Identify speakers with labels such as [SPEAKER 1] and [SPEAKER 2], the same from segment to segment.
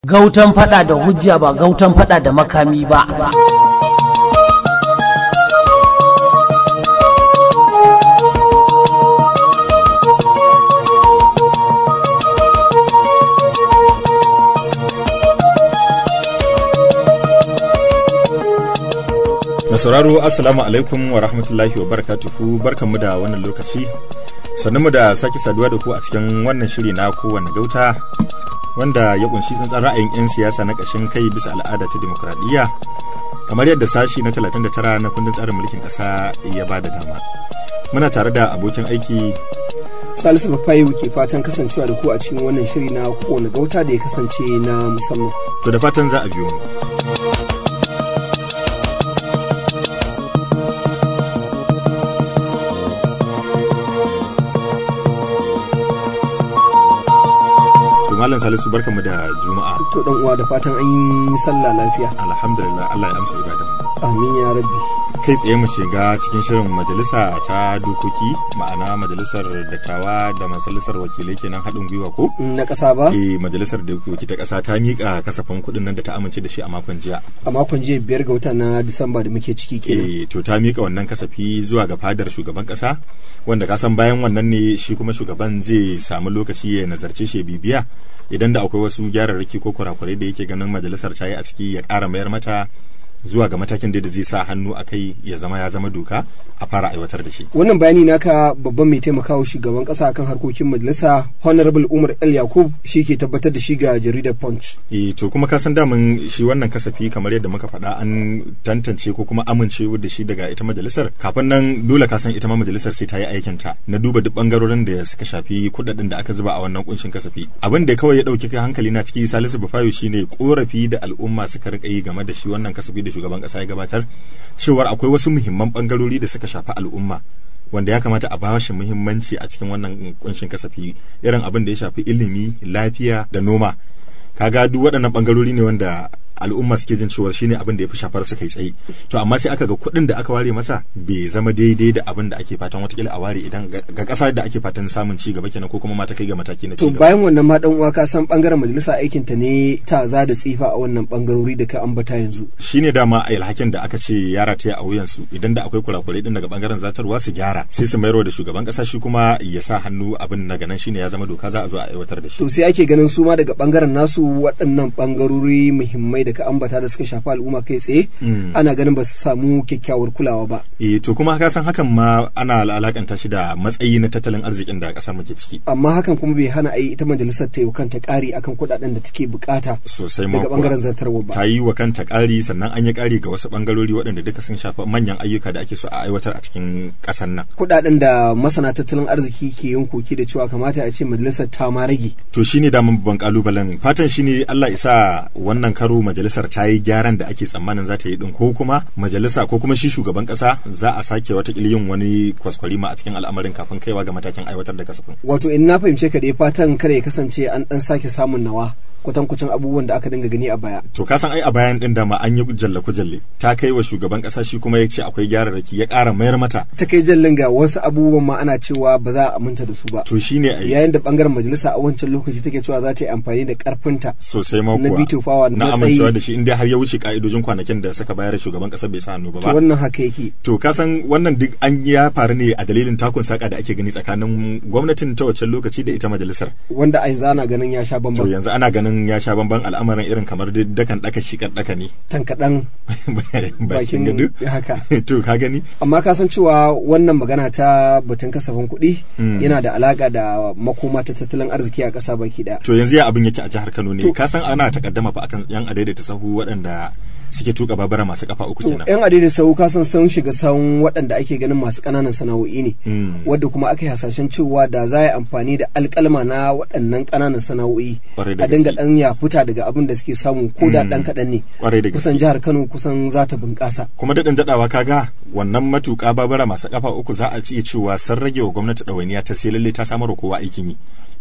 [SPEAKER 1] Gautan fada da hujja ba gautan fada da makami ba.
[SPEAKER 2] Da sauraro Assalamu alaikum wa rahmatullahi wa barakatuhu barkanmu da wannan lokaci. Sannu da sake saduwa da ku a cikin wannan shiri na kowane gauta wanda ya kunshi tsantsan ra'ayin 'yan siyasa na ƙashin kai bisa al'ada ta demokuraɗiyya kamar yadda sashi na 39 na kundin tsarin mulkin ƙasa ya ba da dama. Muna tare da abokin aiki
[SPEAKER 3] Salisu Bafayu ke fatan kasancewa da ku a cikin wannan shiri na kowane gauta da ya kasance na musamman.
[SPEAKER 2] to da fatan za a biyo mu. To Malam Salisu barkanmu da Juma'a.
[SPEAKER 3] To dan uwa da fatan an yi sallah lafiya.
[SPEAKER 2] Alhamdulillah Allah ya amsa ibadan mu.
[SPEAKER 3] Amin ya rabbi.
[SPEAKER 2] Kai tsaye mu shiga cikin shirin majalisa ta dokoki ma'ana majalisar dattawa da majalisar wakilai kenan haɗin gwiwa ko?
[SPEAKER 3] Na ƙasa ba?
[SPEAKER 2] Eh majalisar dokoki ta ƙasa ta miƙa kasafin kuɗin nan da ta amince da shi a makon jiya.
[SPEAKER 3] A makon jiya biyar ga wata na Disamba da muke ciki kenan.
[SPEAKER 2] Eh to ta miƙa wannan kasafi zuwa ga fadar shugaban ƙasa wanda ka san bayan wannan ne shi kuma shugaban zai samu lokaci ya nazarce shi ya bibiya idan da akwai wasu gyararraki ko kurakurai da yake ganin majalisar ta yi a ciki ya ƙara mayar mata zuwa ga matakin da zai sa hannu a kai ya zama ya zama doka a fara aiwatar da shi.
[SPEAKER 3] Wannan bayani naka babban mai taimakawa shugaban ƙasa akan harkokin majalisa Honorable Umar El Yakub shi ke tabbatar da shi ga jaridar Punch.
[SPEAKER 2] E, to kuma ka san daman shi wannan kasafi kamar yadda muka faɗa an tantance ko kuma amince da shi daga ita majalisar kafin nan dole ka san ita ma majalisar sai ta yi aikin ta na duba duk bangarorin da suka shafi kuɗaɗen da aka zuba a wannan kunshin kasafi abin da kawai ya ɗauki hankali na ciki Salisu Bafayo shine korafi da al'umma suka rika yi game da shi wannan kasafi da shugaban ƙasa ya gabatar cewar akwai wasu muhimman bangarori da suka shafi al'umma wanda ya kamata a bawa shi muhimmanci a cikin wannan kunshin kasafi irin abin da ya shafi ilimi lafiya da noma kaga duk waɗannan bangarori ne wanda al'umma suke jin cewa shine abin da ya fi shafar su kai tsaye to amma sai aka ga kuɗin da aka ware masa bai zama daidai da abin da ake fatan watakila a ware idan ga ƙasa da ake fatan samun ci gaba kenan ko kuma ma ta kai ga mataki na ci
[SPEAKER 3] To
[SPEAKER 2] gaba
[SPEAKER 3] bayan wannan ma dan uwa ka san bangaren majalisa aikin ta ne ta za da tsifa a wannan bangarori da ka ambata yanzu.
[SPEAKER 2] shine dama a alhakin da aka ce ya rataya a wuyansu idan da akwai kurakurai din daga bangaren zartarwa su gyara sai su mayarwa da shugaban kasa shi kuma ya sa hannu abin na ganan shine ya zama doka za a zo a aiwatar da shi
[SPEAKER 3] To sai ake ganin su ma daga bangaren nasu waɗannan bangarori muhimmai da ka ambata da suka shafi al'umma kai tsaye ana ganin ba su samu kyakkyawar kulawa ba.
[SPEAKER 2] eh to kuma ka san hakan ma ana alakanta shi da matsayi na tattalin arzikin da kasar muke ciki
[SPEAKER 3] Amma hakan kuma bai hana a yi ita majalisar ta yi wa kanta ƙari akan kuɗaɗen da take bukata
[SPEAKER 2] sosai ma
[SPEAKER 3] daga
[SPEAKER 2] kuwa.
[SPEAKER 3] bangaren zartarwa ba.
[SPEAKER 2] ta yi wa kanta ƙari sannan an yi ƙari ga wasu ɓangarori waɗanda duka sun shafi manyan ayyuka da ake so a aiwatar a cikin ƙasar nan
[SPEAKER 3] Kuɗaɗen da masana tattalin arziki ke yin koki da cewa kamata a ce majalisar ta ma rage.
[SPEAKER 2] to shine daman babban kalubalen fatan shine Allah isa wannan karo majalisar ta yi gyaran da ake tsammanin za ta yi din ko kuma majalisa ko kuma shi shugaban kasa za a sake wata yin wani kwaskwarima a cikin al'amarin kafin kaiwa ga matakin aiwatar da kasafin
[SPEAKER 3] Wato in na fahimce ka dai fatan kada ya kasance an ɗan sake samun nawa kwatankwacin abubuwan da aka dinga gani a baya.
[SPEAKER 2] to ka san ai a bayan din dama an yi jalle jalle ta kai wa shugaban kasa shi kuma ya ce akwai gyararraki ya ƙara mayar mata
[SPEAKER 3] Ta kai jallin ga wasu abubuwan ma ana cewa ba za a aminta da su ba.
[SPEAKER 2] to shine ai
[SPEAKER 3] Yayin da bangaren majalisa a wancan lokaci take cewa za ta yi amfani da karfinta
[SPEAKER 2] sosai ma
[SPEAKER 3] na
[SPEAKER 2] kuwa
[SPEAKER 3] veto power na
[SPEAKER 2] na
[SPEAKER 3] matsayi.
[SPEAKER 2] amincewa da shi inda har ya wuce ka'idojin kwanakin da suka bayar shugaban kasa bai sa hannu ba
[SPEAKER 3] to
[SPEAKER 2] ba
[SPEAKER 3] wannan haka yake.
[SPEAKER 2] To ka san wannan duk an ya faru ne a dalilin takun saka da ake gani tsakanin gwamnatin ta wancan lokaci da ita majalisar.
[SPEAKER 3] Wanda a yanzu ana ganin ya sha
[SPEAKER 2] To
[SPEAKER 3] bambam.
[SPEAKER 2] yanzu ana ganin ya sha bamban al'amarin irin kamar duk dakan daka shi kan daka ne.
[SPEAKER 3] Tankaɗan
[SPEAKER 2] Bakin
[SPEAKER 3] bakin
[SPEAKER 2] gado.
[SPEAKER 3] haka.
[SPEAKER 2] To ka gani?
[SPEAKER 3] amma ka san cewa wannan magana ta batun kasafin kuɗi yana da alaka da makoma ta tattalin arziki a ƙasa baki ɗaya.
[SPEAKER 2] To yanzu ya abin yake a jihar Kano ne.
[SPEAKER 3] To-
[SPEAKER 2] Ka san ana takaddama fa akan yan adaidaita sahu waɗanda suke tuka babura masu kafa uku
[SPEAKER 3] To,
[SPEAKER 2] kenan.
[SPEAKER 3] yan adai da sau ka san sun shiga sahun waɗanda ake ganin masu ƙananan sana'o'i ne,
[SPEAKER 2] Mm.
[SPEAKER 3] wadda kuma aka yi hasashen cewa da za a yi amfani da alƙalma na waɗannan ƙananan sana'o'i
[SPEAKER 2] Ƙwarai da
[SPEAKER 3] a dinga
[SPEAKER 2] gaske.
[SPEAKER 3] ɗan ya fita daga abin da suke samu ko da ɗan kaɗan ne.
[SPEAKER 2] Ƙwarai da gaske.
[SPEAKER 3] Kusan jihar Kano kusan za ta bunƙasa.
[SPEAKER 2] Kuma daɗin daɗawa kaga wannan matuƙa babura masu kafa uku za a iya cewa sun rage wa gwamnati ɗawainiya ta sai lalle ta samar wa kowa aikin yi.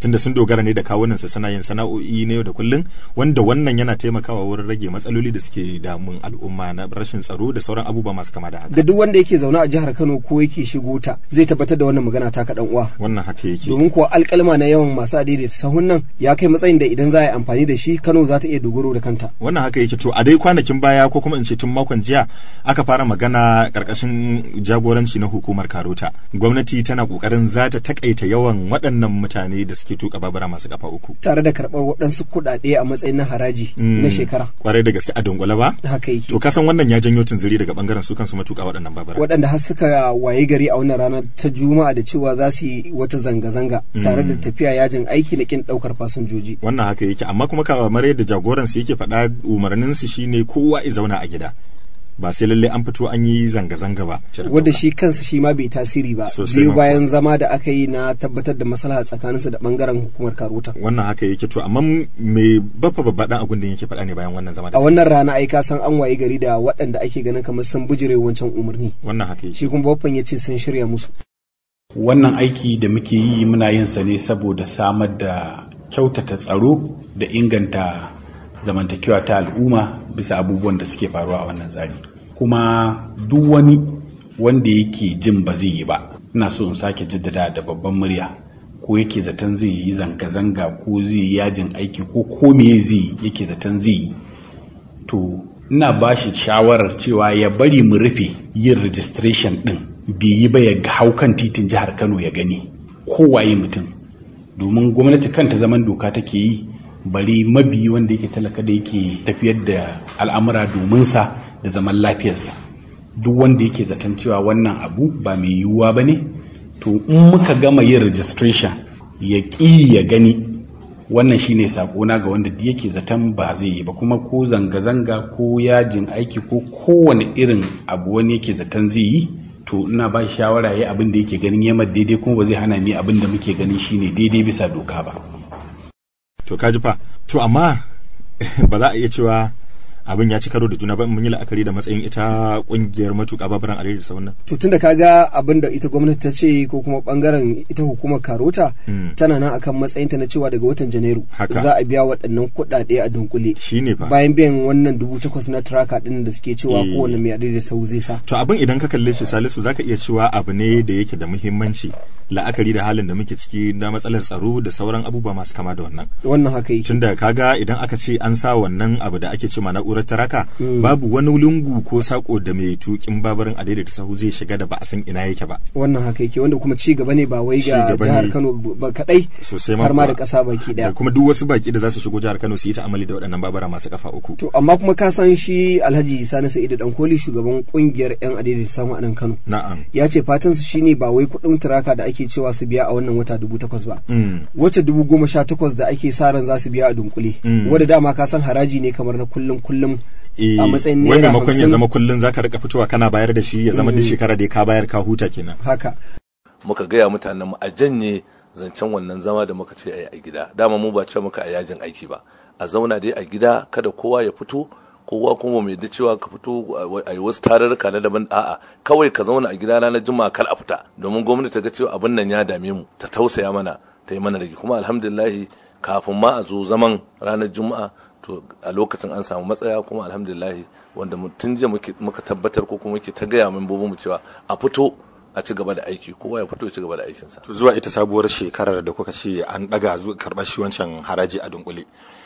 [SPEAKER 2] tunda sun dogara ne da kawunan su suna yin sana'o'i na yau da kullun wanda wannan yana taimakawa wurin rage matsaloli da suke damun al'umma na rashin tsaro da sauran abubuwa masu kama da haka
[SPEAKER 3] ga duk wanda yake zaune a jihar Kano ko yake shigo ta zai tabbatar da wannan magana ta kaɗan uwa
[SPEAKER 2] wannan haka yake
[SPEAKER 3] domin kuwa alƙalma na yawan masu adaidaita sahun nan ya kai matsayin da idan za a yi amfani da shi Kano za ta iya dogaro da kanta
[SPEAKER 2] wannan haka yake to a dai kwanakin baya ko kuma in ce tun makon jiya aka fara magana karkashin jagoranci na hukumar karota gwamnati tana kokarin za ta takaita yawan waɗannan mutane da suke tuka babura masu kafa uku
[SPEAKER 3] tare da karɓar waɗansu kuɗaɗe a matsayin na haraji na shekara
[SPEAKER 2] kwarai da gaske a dungula ba
[SPEAKER 3] haka yake
[SPEAKER 2] to kasan wannan ya janyo tunziri daga bangaren su kansu matuka waɗannan babura
[SPEAKER 3] waɗanda har suka waye gari a wannan rana ta juma'a da cewa za su yi wata zanga-zanga tare da tafiya yajin aiki na kin ɗaukar fasinjoji
[SPEAKER 2] wannan haka yake amma kuma kamar yadda jagoran su yake faɗa umarnin su shine kowa ya zauna a gida ba sai lalle an fito an yi zanga-zanga ba
[SPEAKER 3] wanda shi kansa shi ma bai tasiri ba
[SPEAKER 2] Sosai
[SPEAKER 3] biyu
[SPEAKER 2] ma
[SPEAKER 3] bayan zama da aka yi na tabbatar da maslaha tsakaninsu da bangaren hukumar karota
[SPEAKER 2] wannan haka yake to amma me baffa babba dan agun da yake faɗa ne bayan wannan zama da
[SPEAKER 3] a wannan rana ai ka san an waye gari da waɗanda ake ganin kamar sun bijire wancan umarni
[SPEAKER 2] wannan haka yake
[SPEAKER 3] shi kuma baffan ya ce sun shirya musu
[SPEAKER 4] wannan aiki da muke yi muna yin sa ne saboda samar da kyautata tsaro da inganta zamantakewa ta al'umma bisa abubuwan da suke faruwa a wannan tsari kuma duk wani wanda yake jin ba zai yi ba ina so in sake jaddada da babban murya ko yake zaton zai yi zanga-zanga ko zai yi yajin aiki ko ko me zai yi yake zaton zai yi to ina ba shi shawarar cewa ya bari mu rufe yin registration din bai yi ba ya hau kan titin jihar kano ya gani kowaye mutum domin gwamnati kanta zaman doka take yi bari mabi wanda yake talaka da yake tafiyar da al'amura domin sa da zaman lafiyarsa duk wanda yake zaton cewa wannan abu ba mai yiwuwa ba ne to in muka gama yin registration ya ƙi ya gani wannan shine sakona ga wanda duk yake zaton ba zai yi ba kuma ko zanga-zanga ko yajin aiki ko kowane irin abu wani yake zaton zai yi to ina ba shi shawara ya abin da yake ganin yamma daidai kuma ba zai hana mi abin da muke ganin shine daidai bisa doka ba
[SPEAKER 2] to kaji fa to amma ba za a iya cewa abin ya ci karo da juna ba in mun yi la'akari da matsayin ita kungiyar matuƙa baburan a da sauran
[SPEAKER 3] to tunda ka ga abin da ita gwamnati ta ce ko kuma bangaren ita hukumar karota tana nan akan matsayinta na cewa daga watan janairu
[SPEAKER 2] Haka.
[SPEAKER 3] za a biya waɗannan kuɗaɗe a dunkule
[SPEAKER 2] shine fa
[SPEAKER 3] bayan biyan wannan dubu takwas na traka ɗin da suke cewa
[SPEAKER 2] Eh.
[SPEAKER 3] kowane mai adai da sau zai sa
[SPEAKER 2] to abin idan ka kalle shi salisu zaka iya cewa abu ne da yake da muhimmanci la'akari da halin da muke ciki na matsalar tsaro da sauran abubuwa masu kama da wannan
[SPEAKER 3] wannan haka yake
[SPEAKER 2] tunda kaga idan aka ce an sa wannan abu da ake cema na'urar taraka babu wani lungu ko sako da mai tukin babarin a daidaita sahu zai shiga da ba a san ina yake ba
[SPEAKER 3] wannan haka yake wanda kuma ci gaba ne ba wai
[SPEAKER 2] Ci
[SPEAKER 3] ga
[SPEAKER 2] gaba
[SPEAKER 3] jihar
[SPEAKER 2] ne.
[SPEAKER 3] Kano ba kadai
[SPEAKER 2] Sosai ma
[SPEAKER 3] har ma da
[SPEAKER 2] kuwa.
[SPEAKER 3] ƙasa baki
[SPEAKER 2] da
[SPEAKER 3] daya
[SPEAKER 2] kuma duk wasu baki da za su shigo jihar Kano su yi ta'amali da waɗannan babura masu kafa uku
[SPEAKER 3] to amma kuma ka san shi Alhaji Sani Sa'idu Dankoli shugaban kungiyar yan adai da samu a nan Kano
[SPEAKER 2] na'am
[SPEAKER 3] ya ce fatan su shine ba wai kuɗin turaka da ake cewa su biya a wannan wata dubu takwas ba
[SPEAKER 2] Mm.
[SPEAKER 3] wacce dubu goma sha takwas da ake sa ran za su biya a dunkule wadda dama ka san haraji ne kamar na kullum kullum
[SPEAKER 2] Eh,
[SPEAKER 3] a matsayin
[SPEAKER 2] wai
[SPEAKER 3] naira
[SPEAKER 2] maimakon ya
[SPEAKER 3] hamsin
[SPEAKER 2] zama kullun zaka rika fitowa kana bayar da shi ya zama duk shekara da ka bayar ka huta kenan
[SPEAKER 3] haka
[SPEAKER 5] muka gaya mutanen mu a janye zancen wannan zama da muka ce a yi a gida dama mu ba ce muka a yajin aiki ba a zauna dai a gida kada kowa ya fito kowa kuma mai da cewa ka fito a yi wasu tarurruka na daban a'a kawai ka zauna a gida ranar juma'a kar a fita domin gwamnati ta ga cewa abin nan ya dame mu ta tausaya mana ta yi mana rage kuma alhamdulillahi kafin ma a zo zaman ranar juma'a to a lokacin an samu matsaya kuma alhamdulillahi wanda mu- tun jiya muke- muka tabbatar ko kuma muke ta gaya membobin mu cewa a fito a ci gaba da aiki kowa ya fito ya ci gaba da aikinsa
[SPEAKER 2] to zuwa ita sabuwar shekarar da kuka ce an daga zuwa karɓar shi wancan haraji a dunkule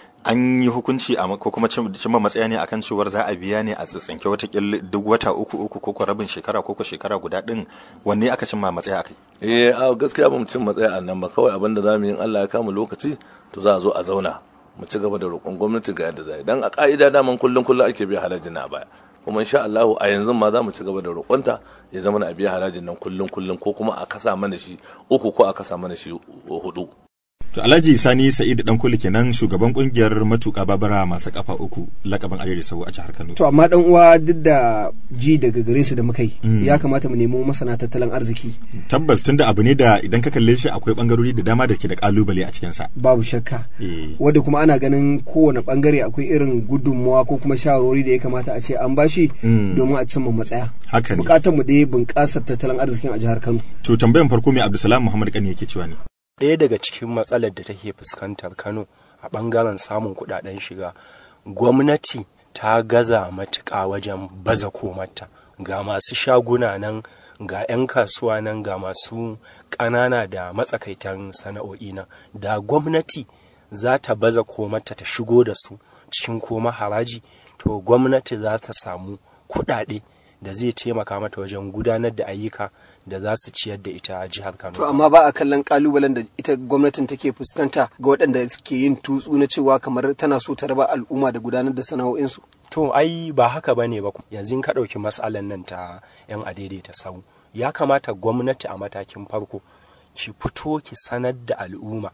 [SPEAKER 2] an yi hukunci a ko kuma cim- cimma matsaya ne akan cewar za a biya ne a tsitsinke watakila duk wata uku uku ko ko rabin shekara ko ko shekara guda din wanne aka cimma matsaya akai
[SPEAKER 5] eh a gaskiya ba mu cin matsaya a nan ba kawai abin da za mu yi in Allah ya kama lokaci to za a zo a zauna mu ci gaba da roƙon gwamnati ga yadda za a yi dan a ka'ida daman kullum kullum ake biya harajin na baya kuma insha Allah a yanzu ma za mu ci gaba da roƙonta ya zama na a biya harajin nan kullum kullum ko kuma a kasa mana shi uku ko a kasa mana shi hudu
[SPEAKER 2] To Alhaji Sani Sa'idu Dankuli kenan shugaban kungiyar matuƙa babura masu kafa uku lakabin Arewa Sau a jihar Kano.
[SPEAKER 3] to amma dan uwa duk da ji daga gare su da muka yi ya kamata mu nemo masana tattalin arziki
[SPEAKER 2] Tabbas tunda abu ne da idan ka kalle shi akwai bangarori da dama da ke da kalubale a cikin sa.
[SPEAKER 3] babu shakka
[SPEAKER 2] Eh.
[SPEAKER 3] wadda kuma ana ganin kowane bangare akwai irin gudunmuwa ko kuma shawarwari da ya kamata a ce an bashi domin a cimma matsaya
[SPEAKER 2] Haka ne.
[SPEAKER 3] bukatar mu dai bunƙasar tattalin arzikin a jihar Kano
[SPEAKER 2] To tambayan farko mai Abdulsalam Muhammad Kani yake cewa ne.
[SPEAKER 6] ɗaya daga cikin matsalar da take fuskantar kano a ɓangaren samun kuɗaɗen shiga gwamnati ta gaza matuƙa wajen baza komarta ga masu shaguna nan ga 'yan kasuwa nan ga masu ƙanana da matsakaitan sana'o'i nan da gwamnati za ta baza komarta ta shigo da su cikin koma haraji to gwamnati za ta samu kuɗaɗe da zai taimaka mata wajen gudanar da ayyuka da za su ciyar da ita jihar Kano.
[SPEAKER 3] To amma ba a kallon kalubalen da ita gwamnatin take fuskanta ga waɗanda ke yin tutsu na cewa kamar tana so ta raba al'umma da gudanar da sana'o'insu.
[SPEAKER 6] To ai ba haka ba ne ba yanzu ka ɗauki matsalan nan ta 'yan adaidaita sau. Ya kamata gwamnati a matakin farko ki fito ki sanar da al'umma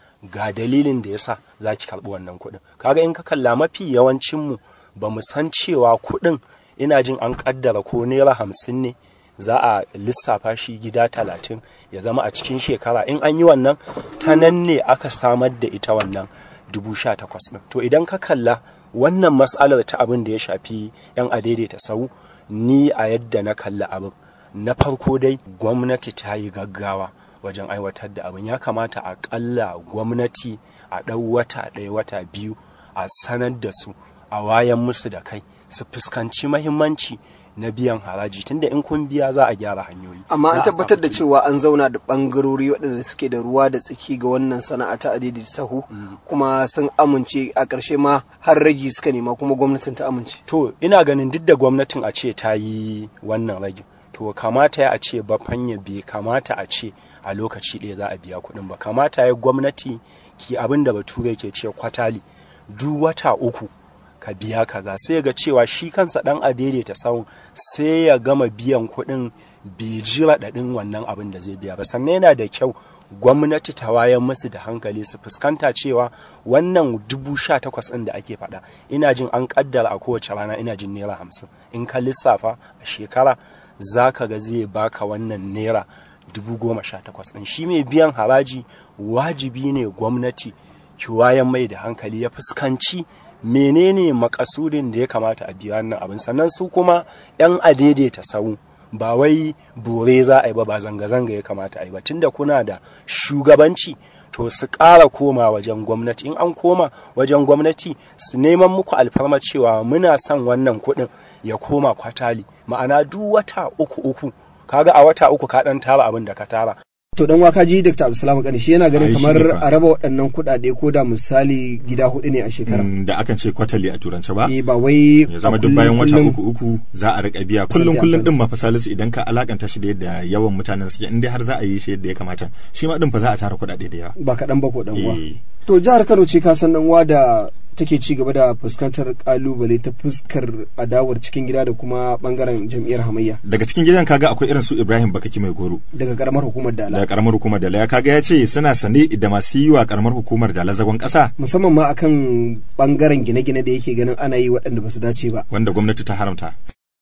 [SPEAKER 6] ga dalilin da yasa za ki karɓi wannan kuɗin. Kaga in ka kalla mafi yawancinmu ba mu san cewa kuɗin ina jin an kaddara ko naira hamsin ne za a lissafa shi gida talatin ya zama a cikin shekara in an yi wannan ta nan ne aka samar da ita wannan dubu sha takwas ɗin to idan ka kalla wannan matsalar ta abin da ya shafi yan adaidaita sau ni a yadda na kalla abin na farko dai gwamnati ta yi gaggawa wajen aiwatar da abin ya kamata a ƙalla gwamnati a ɗau wata ɗaya wata biyu a sanar da su a wayan musu da kai su fuskanci mahimmanci na biyan haraji tunda in kun biya za a gyara hanyoyi
[SPEAKER 3] amma an tabbatar da cewa an zauna da bangarori waɗanda suke da ruwa da tsaki ga wannan sana'a ta adidi sahu kuma sun amince a ƙarshe ma har ragi suka nema kuma gwamnatin ta amince
[SPEAKER 6] to ina ganin duk da gwamnatin a ce ta yi wannan ragi to kamata ya a ce ba fanya bai kamata a ce a lokaci ɗaya za a biya kuɗin ba kamata ya gwamnati ki abin da bature ke ce kwatali duk wata uku ka biya kaza sai ga cewa shi kansa dan a daidaita sawun sai ya gama biyan kuɗin bai ji raɗaɗin wannan abin da zai biya ba sannan yana da kyau gwamnati ta wayan musu da hankali su fuskanta cewa wannan dubu sha takwas ɗin da ake faɗa ina jin an ƙaddara a kowace rana ina jin naira hamsin in ka lissafa a shekara za ka ga zai baka wannan naira dubu goma sha takwas ɗin shi mai biyan haraji wajibi ne gwamnati ki wayan mai da hankali ya fuskanci menene makasudin da ya kamata a biya wannan abin sannan su kuma yan adaidaita sau ba wai bore za a yi ba ba zanga-zanga ya kamata a yi ba tunda kuna da shugabanci to su ƙara koma wajen gwamnati in an koma wajen gwamnati su neman muku alfarma cewa muna son wannan kuɗin ya koma kwatali ma'ana duk wata uku uku kaga a wata uku ka ɗan tara abin da ka tara
[SPEAKER 3] to dan waka ji Dr. Abdulsalam Kani shi yana ganin kamar a raba waɗannan kuɗaɗe ko da misali gida hudu ne a shekara
[SPEAKER 2] da akan ce kwatali a turance ba
[SPEAKER 3] eh ba wai
[SPEAKER 2] ya zama duk bayan wata uku uku za a rika biya kullum kullum din ma fa salisu idan ka alakanta shi da yadda yawan mutanen suke in dai har za a yi shi yadda ya kamata shi ma din fa za a tara kuɗaɗe da yawa
[SPEAKER 3] ba kaɗan ba ko dan uwa to jihar Kano ce ka san dan uwa da take ci gaba da fuskantar kalubale ta fuskar adawar cikin gida da kuma bangaren jam'iyyar hamayya
[SPEAKER 2] daga cikin gidan kaga akwai irin su Ibrahim Bakaki mai goro
[SPEAKER 3] daga karamar hukumar Dala
[SPEAKER 2] daga karamar hukumar Dala ya kaga ya ce suna sane da masu yi wa karamar hukumar Dala zagon kasa
[SPEAKER 3] musamman ma akan bangaren gine-gine da yake ganin ana yi waɗanda ba su dace ba
[SPEAKER 2] wanda gwamnati ta haramta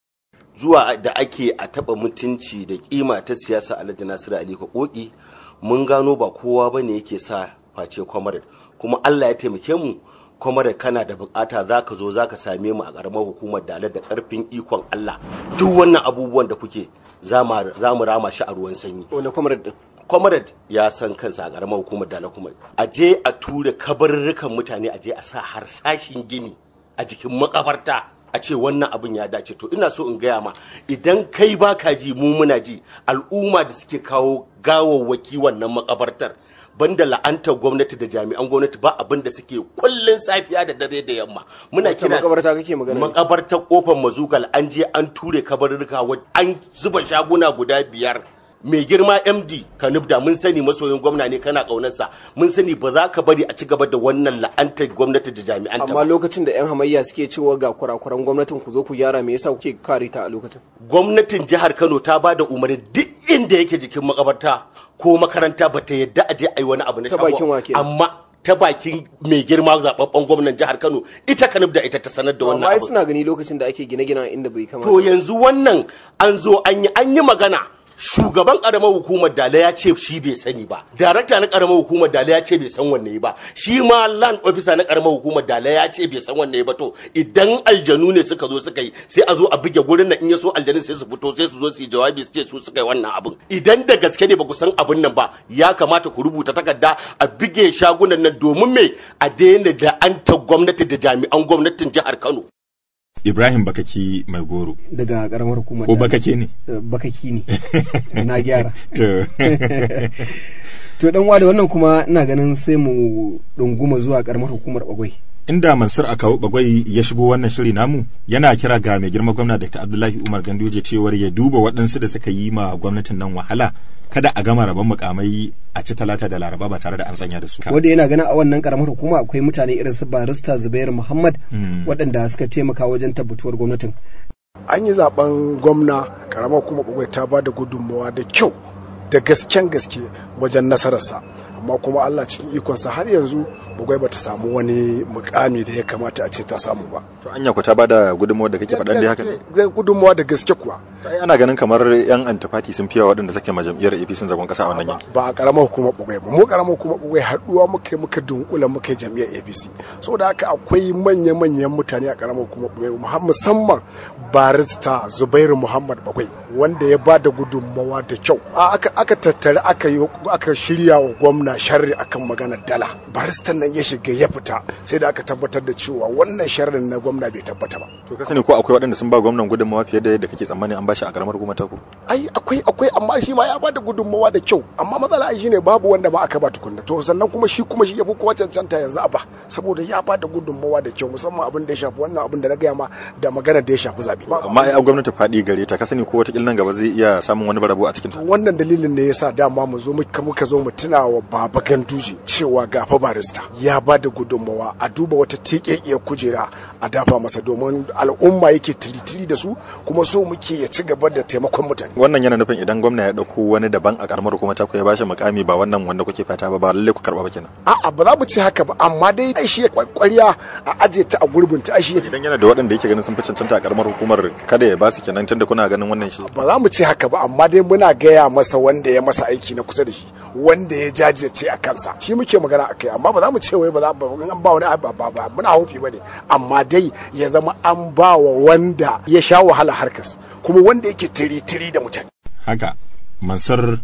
[SPEAKER 7] zuwa da ake a taba mutunci da kima ta siyasa Alhaji Nasiru Ali Koki mun gano ba kowa bane yake sa face kwamarar kuma Allah ya taimake mu kuma da kana da bukata za ka zo za ka same mu a ƙaramar hukumar dalar da ƙarfin ikon Allah duk wannan abubuwan da kuke za mu rama shi a ruwan sanyi.
[SPEAKER 3] Wanda comrade din?
[SPEAKER 7] Comrade ya san kansa a ƙaramar hukumar dalar kuma. A je a ture kabarurrukan mutane a je a sa harsashin gini a jikin makabarta a ce wannan abin ya dace to ina so in gaya ma idan kai baka ji mu muna ji al'umma da suke kawo gawawwaki wannan makabartar banda la'antar gwamnati da jami'an gwamnati ba abin da suke kullun safiya da dare da yamma muna
[SPEAKER 3] kira makabarta kake magana
[SPEAKER 7] makabartar kofar mazugal an je an ture kabarurruka an zuba shaguna guda biyar mai girma md kanubda mun sani masoyin gwamna ne kana kaunarsa mun sani ba za ka bari a ci gaba da wannan la'antar gwamnati da jami'an
[SPEAKER 3] amma lokacin da yan hamayya suke cewa ga kurakuran gwamnatin ku zo ku gyara me yasa kuke kare ta a lokacin
[SPEAKER 7] gwamnatin jihar kano ta ba da umarni duk inda yake jikin makabarta ko makaranta ba ta yadda a je a yi wani abu na
[SPEAKER 3] shago
[SPEAKER 7] amma ta bakin mai girma zababben gwamnan jihar Kano ita kanub da ita ta sanar da wannan
[SPEAKER 3] abu. suna gani lokacin da ake gine-gine inda bai kamata.
[SPEAKER 7] To yanzu wannan an zo an yi an yi magana shugaban karamar hukumar dala ya ce shi bai sani ba darakta na karamar hukumar dala ya ce bai san wanne ba shi ma land officer na karamar hukumar dala ya ce bai san wanne ba to idan aljanu ne suka zo suka yi sai a zo a buge gurin nan in ya so aljanun sai su fito sai su zo su yi jawabi su ce su suka yi wannan abin idan da gaske ne ba ku san abin nan ba ya kamata ku rubuta takarda a buge shagunan nan domin me a daina da an ta gwamnati da jami'an gwamnatin jihar Kano
[SPEAKER 2] Ibrahim Bakaki mai goro.
[SPEAKER 3] daga karamar hukumar
[SPEAKER 2] Ko
[SPEAKER 3] da-
[SPEAKER 2] Bakake ne?
[SPEAKER 3] Eh, bakaki ne na gyara
[SPEAKER 2] To,
[SPEAKER 3] to dan da wannan kuma ina ganin sai mu dunguma zuwa karamar hukumar bagwai
[SPEAKER 2] inda Mansur Akawu Bagwai ya shigo wannan shiri namu yana kira ga mai girma gwamna Dr. Abdullahi Umar Ganduje cewar ya duba waɗansu da suka yi ma gwamnatin nan wahala kada a gama rabon mukamai a ci talata da laraba ba tare da an sanya da su.
[SPEAKER 3] wanda yana ganin a wannan karamar hukuma akwai mutane irin su barista zubairu muhammad waɗanda suka taimaka wajen tabbatuwar gwamnatin
[SPEAKER 8] an yi zaben gwamna karamar kuma bugwai ta ba da gudunmawa da kyau da gasken gaske wajen nasararsa amma kuma allah cikin ikonsa har yanzu bugwai bata samu wani mukami da ya kamata a ce ta samu ba
[SPEAKER 2] To anya ku ta bada gudunmawar da kake faɗan dai haka ne?
[SPEAKER 8] Gaske- gudunmawa da gaske kuwa
[SPEAKER 2] Ai, Ana ganin kamar yan antifati sun fiye waɗanda suke ma jam'iyyar APC zagon ƙasa a wannan yanki.
[SPEAKER 8] ba a karamar hukumar bugwai ba mu karamar hukumar bugwai haduwa muka yi muka dunkula muka yi jam'iyyar apc saboda haka akwai manya-manyan mutane a karamar hukumar bugwai muhammad musamman barista zubairu muhammad bagwai wanda ya ba da gudunmawa da kyau A- aka, aka tattare aka yi aka shirya wa gwamna sharri akan maganar dala baristan nan ya shiga ya fita sai da aka tabbatar da cewa wannan sharrin na gwamna bai tabbata ba
[SPEAKER 2] To ka sani ko akwai waɗanda sun ba gwamnan gudunmawa fiye da yadda kake tsammani an bashi a karamar hukumar taku?
[SPEAKER 8] ai akwai akwai amma shi ma ya ba da gudunmawa da kyau amma matsala ai shine babu wanda ma aka ba tukunna to sannan kuma shi kuma shi ya fi kowa cancanta yanzu a ba saboda ya ba da gudunmawa da kyau musamman abin da ya shafi wannan abin da na gaya ma da magana da ya shafi zabe
[SPEAKER 2] Amma ai a gwamnati faɗi gare ta ka sani ko wata nan gaba zai iya samun wani barabo a cikin ta.
[SPEAKER 8] wannan dalilin ne yasa dama mu zo muka muka zo mu tuna wa baba ganduje cewa gafa barista ya ba da gudunmawa a duba wata tekekiyar kujera a dafa masa domin al'umma yake tiritiri da su kuma so muke ya ci gaba da taimakon mutane
[SPEAKER 2] Wannan yana nufin idan gwamna ya ɗauko wani daban a karamar hukumar taku ya bashi mukami ba wannan wanda kuke fata ba ba lallai ku karɓa ba kenan.
[SPEAKER 8] a'a ba za mu ce haka ba amma dai ai shi ya kwarya a aje ta a gurbin ta ai shi ya
[SPEAKER 2] Idan yana da waɗanda yake ganin sun fi cancanta a karamar hukumar kada ya ba su kenan tunda kuna ganin wannan shi.
[SPEAKER 8] ba za mu ce haka ba amma dai muna gaya masa wanda ya masa aiki na kusa da shi wanda ya jajirce a kansa shi muke magana a kai amma ba za mu ce wai ba za ba in an ba wani ba ba ba muna haufi ba ne amma dai ya zama an ba wa wanda ya sha wahala harkas kuma wanda yake tiri-tiri da mutane
[SPEAKER 2] Haka Mansur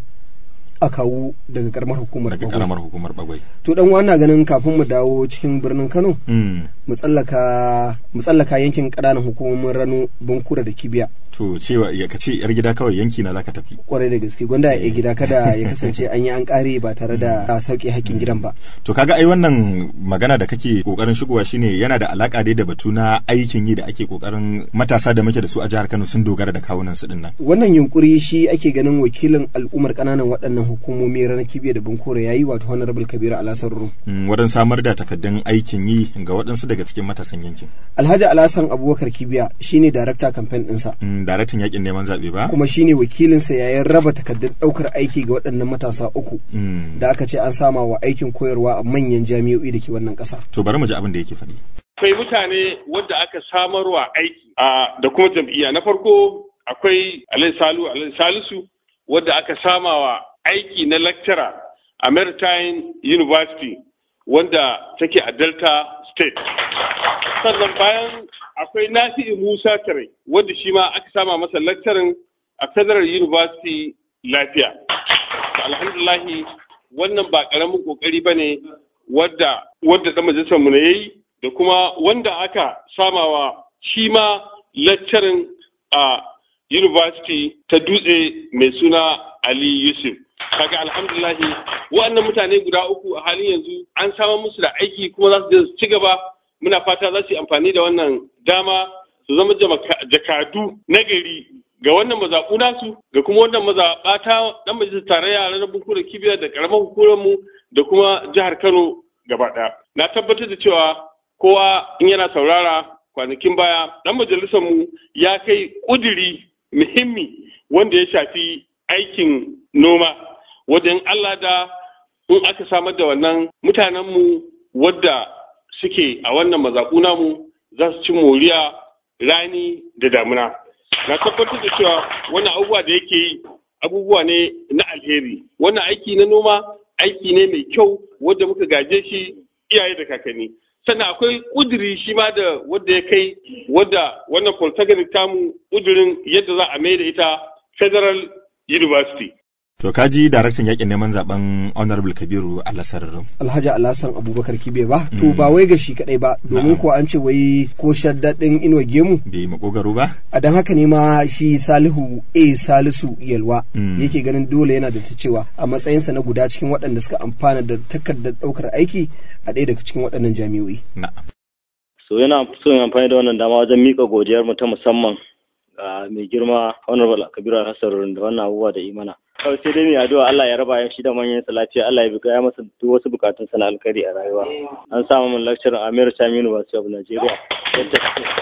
[SPEAKER 3] a kawo daga karamar hukumar
[SPEAKER 2] daga
[SPEAKER 3] Bagwai.
[SPEAKER 2] karamar hukumar Bagwai.
[SPEAKER 3] to dan wannan ganin kafin mu dawo cikin birnin kano
[SPEAKER 2] Mm.
[SPEAKER 3] mu tsallaka mu tsallaka yankin ƙananan hukumomin rano bankura da kibiya
[SPEAKER 2] To cewa ya kace yar gida kawai yanki na zaka tafi.
[SPEAKER 3] kwarai da gaske gwanda ya gida kada ya kasance an yi an kare ba tare da sauke haƙƙin gidan ba
[SPEAKER 2] To kaga ai wannan magana da kake kokarin shigowa shine yana da alaka dai da batu na aikin yi da ake kokarin matasa da muke da su a jihar Kano sun dogara da kawunan su dinnan.
[SPEAKER 3] wannan yunkuri shi ake ganin wakilin al'ummar ƙananan waɗannan hukumomi ranar kibiya da bankura yayi wato honorable kabiru alasar rum
[SPEAKER 2] Mm, wurin samar da takaddun aikin yi ga waɗansu daga cikin matasan yankin.
[SPEAKER 3] alhaji alasan abubakar kibiya shine darakta kamfen ɗinsa
[SPEAKER 2] Mm, daraktan yakin neman zaɓe ba?
[SPEAKER 3] kuma shine wakilinsa yayin raba takardun ɗaukar aiki ga waɗannan matasa uku
[SPEAKER 2] Mm.
[SPEAKER 3] da aka ce an sama wa aikin koyarwa a manyan jami'o'i da ke wannan ƙasa
[SPEAKER 2] To bari mu ji abin da yake faɗi.
[SPEAKER 9] akwai mutane wadda aka samarwa aiki a da kuma jam'iyya na farko akwai alai salu alai salisu wadda aka samawa aiki na lecturer a maritime university wanda take a delta state sannan bayan akwai nasi'u musa tare wadda shi ma aka sama masa lecturing a federal university lafiya alhamdulahi wannan ba karamin kokari ba ne wadda wadda da majalisar mu na yayi da kuma wanda aka samawa shi ma lecturing a university ta dutse mai suna Ali Yusuf kaga alhamdulahi waɗannan mutane guda uku a halin yanzu an samar musu da aiki kuma za su je su ci gaba muna fata za su yi amfani da wannan dama su zama jamaka- jakadu na gari ga wannan mazaɓu nasu ga kuma wannan mazaɓa ta ɗan majalisar tarayya na bunkura kibiya da ƙaramar hukumar mu da kuma jihar Kano gaba ɗaya. Na tabbatar da cewa kowa in yana saurara kwanakin baya ɗan majalisar mu ya kai ƙudiri muhimmi wanda ya shafi aikin noma wajen Allah da in aka samar da wannan mutanenmu wadda suke a wannan mazaƙu namu za su ci moriya rani da damuna. Na tabbatar da cewa wannan abubuwa da yake yi abubuwa ne na alheri wannan aiki na noma aiki ne mai kyau wanda muka gaje shi iyaye da kakanni sannan akwai kuduri shi ma da wadda ya kai wadda wannan polytechnic tamu kudurin yadda za a mai da ita federal university
[SPEAKER 2] To kaji daraktan yakin neman zaben Honorable Kabiru Alasararin.
[SPEAKER 3] Alhaji Alhassan Abubakar Kibe ba to ba wai ga shi kadai ba domin ko an ce wai ko shaddadin inuwa gemu
[SPEAKER 2] Bai makogaro ba?
[SPEAKER 3] a dan haka ne ma shi Salihu A Salisu Yalwa yake ganin dole yana da ta cewa a matsayinsa na guda cikin waɗanda suka amfana da takardar ɗaukar aiki a ɗaya daga cikin waɗannan jami'o'i.
[SPEAKER 2] Na'am.
[SPEAKER 10] so yana so yin amfani da wannan dama wajen mika godiyar mu ta musamman ga mai girma honorable kabiru hassan da wannan abubuwa da imana kawai sai dai mai addu'a Allah ya raba shi da manyan sa lafiya Allah ya bika ya masa duk wasu bukatun sa na alkhairi a rayuwa an samu mun lecture a Amir Cham University of Nigeria yadda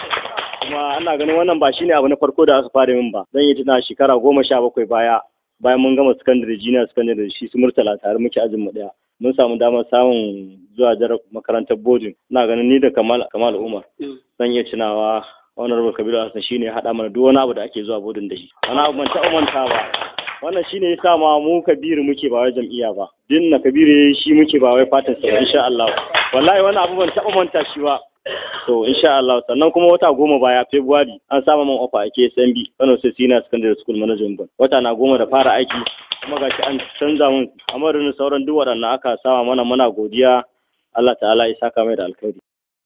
[SPEAKER 10] kuma ana ganin wannan ba shine abu na farko da aka fara min ba zan yi tuna shekara goma sha bakwai baya bayan mun gama secondary junior secondary shi su murtala tare muke ajin mu daya mun samu damar samun zuwa jar makarantar boarding ina ganin ni da Kamal Kamal Umar zan iya tunawa honorable Kabiru Hassan shine ya haɗa mana duk wani abu da ake zuwa boarding da shi wani abu ban taɓa manta ba wannan shine yasa ma mu Kabiru muke ba wai jam'iyya ba din na Kabiru shi muke ba wai fatan sa insha Allah wallahi wannan abu ban taɓa manta shi ba so insha Allah sannan kuma wata goma baya February an samu man ofa a KSMB Kano State Senior Secondary School Management Board wata na goma da fara aiki kuma gashi an canza mun amarin sauran duk waɗannan aka sama mana muna godiya Allah ta'ala ya saka mai da alkhairi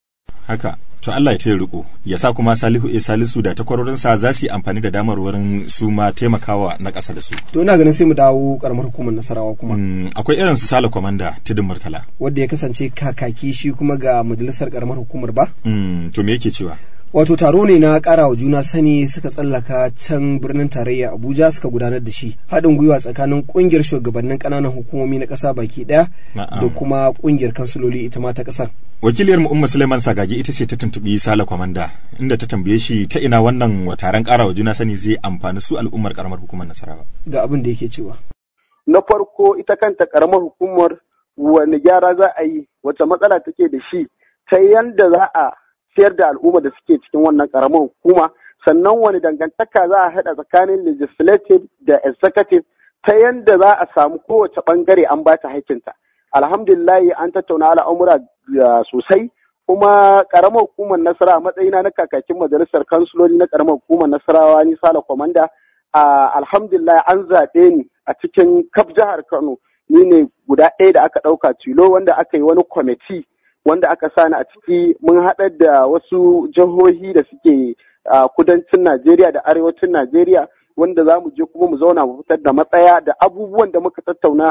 [SPEAKER 2] Haka. To Allah ya taya riko, ya sa kuma Salihu E Salisu da takwarorinsa za su yi amfani da damar wurin su ma taimakawa na ƙasa da su.
[SPEAKER 3] To ina ganin sai mu dawo karamar hukumar Nasarawa kuma
[SPEAKER 2] Mm, akwai irin su Sale Kwamanda Tudun Murtala.
[SPEAKER 3] wanda ya kasance kakaki shi kuma ga majalisar karamar hukumar ba
[SPEAKER 2] Mm, to me yake cewa?
[SPEAKER 3] wato taro ne na kara wa juna sani suka tsallaka can birnin tarayya abuja suka gudanar da shi haɗin gwiwa tsakanin ƙungiyar shugabannin ƙananan hukumomi na ƙasa baki ɗaya
[SPEAKER 2] Na'am.
[SPEAKER 3] da kuma ƙungiyar kansuloli ita ma ta ƙasar
[SPEAKER 2] Wakiliyar mu Umma Suleiman Sagagi ita ce ta tuntuɓi Sale Kwamanda inda ta tambaye shi ta ina wannan wa taron ƙarawa juna sani zai amfani su al'ummar ƙaramar hukumar Nasarawa.
[SPEAKER 3] ga abin da yake cewa
[SPEAKER 11] na farko ita kanta karamar hukumar wani gyara za a yi wacce matsala take da shi ta yanda za a ciyar da al'umma da suke cikin wannan karamar hukuma sannan wani dangantaka za a haɗa tsakanin legislative da executive ta yanda za a samu kowace bangare an ba ta haƙƙinta alhamdulillahi an tattauna al'amura uh, sosai kuma karamar hukumar nasara a matsayina na kakakin majalisar kansuloli na karamar hukumar nasarawa ni sala kwamanda a alhamdulillah an zaɓe ni a cikin kaf jihar kano ni ne guda ɗaya da aka ɗauka tilo wanda aka yi wani kwamiti wanda aka sani a ciki mun haɗar da wasu jihohi da suke a kudancin najeriya da arewacin najeriya wanda za mu je kuma mu zauna mu fitar da matsaya da abubuwan da muka tattauna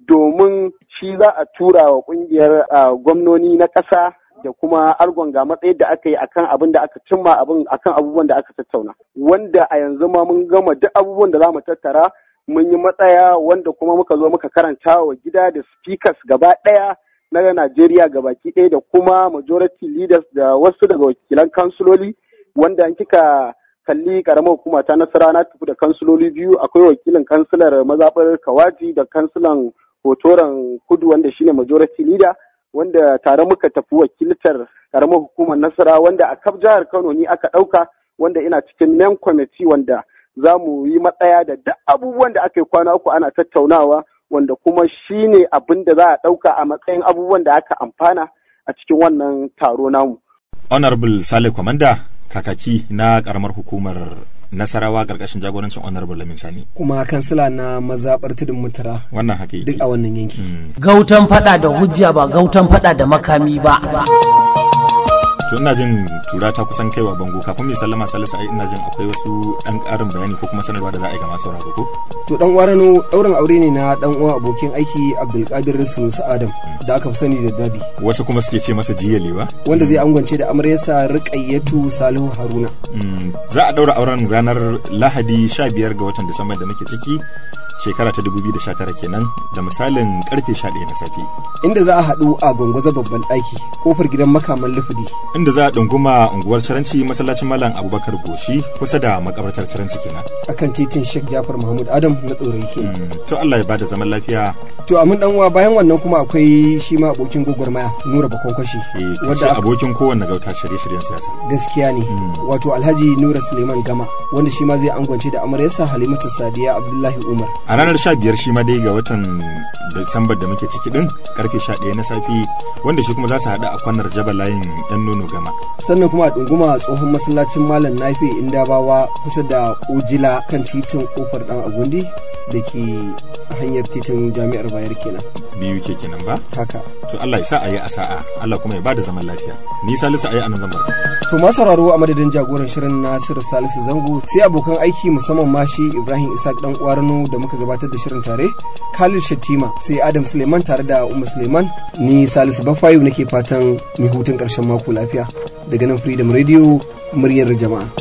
[SPEAKER 11] domin shi za a tura wa kungiyar ah, gwamnoni na ƙasa da kuma argon ga matsayin da aka yi akan abin da aka cimma abin akan abubuwan da aka tattauna wanda a yanzu ma mun gama duk abubuwan da za mu tattara mun yi matsaya wanda kuma muka zo muka karanta wa gida da speakers gaba ɗaya na Najeriya gabaki ɗaya da kuma majority leaders da wasu daga wakilan kansuloli wanda in kika kalli karamar hukuma ta nasara na tafi da kansuloli biyu akwai wakilin kansilar mazaɓar kawaji da kansilan hotoran kudu wanda shine majority leader wanda tare muka tafi wakiltar karamar hukumar nasara wanda a kaf jihar kano ni aka ɗauka wanda ina cikin main committee wanda za mu yi matsaya da duk abubuwan da aka yi kwana uku ana tattaunawa wanda kuma shine abin da za a ɗauka a matsayin abubuwan da aka amfana a cikin wannan taro namu.
[SPEAKER 2] Honorable Sale Kwamanda kakaki na ƙaramar hukumar Nasarawa ƙarƙashin jagorancin Honorable Lamin Sani.
[SPEAKER 3] kuma kansila na mazaɓar tudun mutara
[SPEAKER 2] Wannan haka
[SPEAKER 3] duk
[SPEAKER 2] yake.
[SPEAKER 3] a wannan yanki
[SPEAKER 1] Gautan fada da hujja ba gautan fada da makami ba.
[SPEAKER 2] To ina jin tura ta kusan kaiwa bango kafin mai sallama salisu ai ina jin akwai wasu ɗan ƙarin bayani ko kuma sanarwa da za a yi ga masu sauraro ko?
[SPEAKER 3] to dan warano ɗaurin aure ne na dan uwa abokin aiki abdulkadir sunusi adam da aka fi sani da dadi
[SPEAKER 2] Wasu kuma suke ce masa jiyale ba?
[SPEAKER 3] wanda zai angwance da amaryarsa riƙayyatu salihu haruna
[SPEAKER 2] Mm, za a ɗaura auren ranar lahadi 15 ga watan disamba da muke ciki shekara ta 2019 kenan da misalin karfe 11 na safe
[SPEAKER 3] inda za a haɗu a gwangwaza babban ɗaki kofar gidan makaman lufudi
[SPEAKER 2] inda za a ɗunguma unguwar caranci masallacin malam abubakar goshi kusa da makabartar caranci kenan
[SPEAKER 3] akan titin sheikh jafar mahmud adam na ɗorayi kenan
[SPEAKER 2] to allah ya bada zaman lafiya
[SPEAKER 3] to amin dan uwa bayan wannan kuma akwai shi ma abokin gwagwarmaya nura bakonkwashi
[SPEAKER 2] eh wadda abokin kowanne gauta shirye-shiryen siyasa
[SPEAKER 3] gaskiya ne wato alhaji nura suleiman gama wanda shi ma zai angwance da amaryarsa halimatu sadiya abdullahi umar
[SPEAKER 2] a ranar 15 shi ma dai ga watan Disambar da muke ciki din karfe 11 na safe wanda shi kuma za su haɗu a kwanar jaba layin yan nono gama
[SPEAKER 3] sannan kuma a ɗunguma tsohon masallacin malam nafi inda bawa kusa da ojila kan titin kofar dan agundi da ke hanyar titin jami'ar bayar kenan
[SPEAKER 2] biyu ke kenan ba
[SPEAKER 3] haka
[SPEAKER 2] to Allah ya sa a yi a sa'a Allah kuma ya bada zaman lafiya ni Salisu ayi anan zan barka
[SPEAKER 3] to ma sauraro a madadin jagoran shirin Nasiru Salisu Zango sai abokan aiki musamman ma shi Ibrahim Isaac dan Uwarno da muka gabatar da shirin tare Khalid Shatima sai Adam Suleiman tare da Umma Suleiman ni Salisu Bafayu nake fatan mai hutun karshen mako lafiya daga nan Freedom Radio muryar jama'a